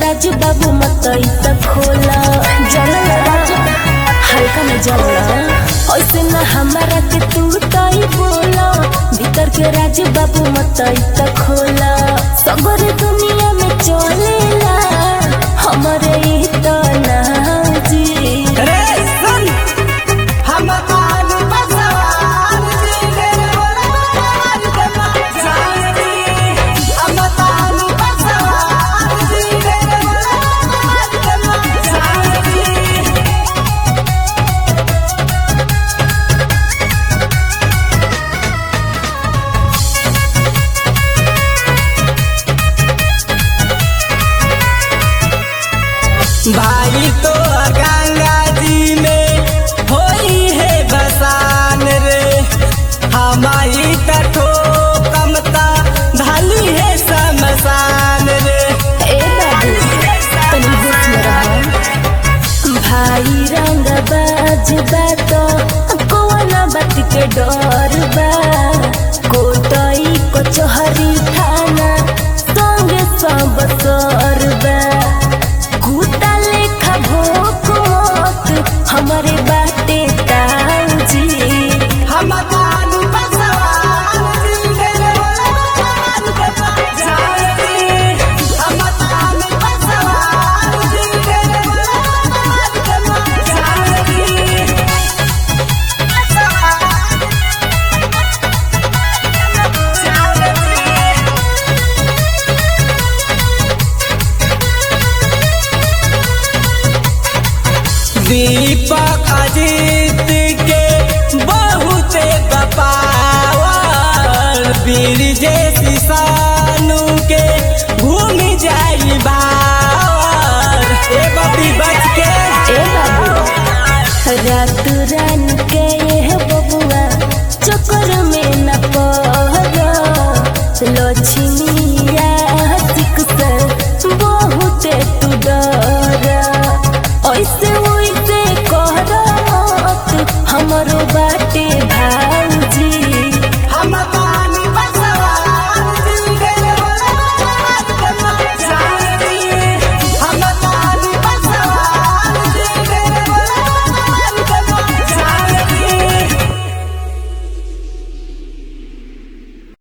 राज बाबू मतई त खोला जलल राज हल्का में जलला ऐसे न हमारा के तू तई बोला भीतर के राज बाबू मतई त खोला सगर दुनिया में चलेला हमरे ई त नाजी रे सुन हम कान बसवान जी रे बोलान के मचानी हम कान बसवान जी रे बोलान के मचानी भाई तो गंगा जी में होई है बसान रे हमारी तठो कमता धली है शमशान रे ए बाबू तनी होश में रहो भाई रंग बाज बात कौन बात के डर बा कोटई कचहरी थाना संगे सब सर बा कुत्ता लेखा भोक मत हमारे बाटे ताऊजी हम कान बसवान जी रे बोलान के मचानी हम कान बसवान जी रे बोलान के मचानी दीपक अजीत के बहुत बपावर वीर जैसी सानू के घूम जाई बावर ए बबी बच के ए बाबू रात रान के ये बबुआ चक्कर में न पड़ लक्ष्मी आशिक से बहुत तू डर ऐसे वैसे कर मत हमरो बाटे भाई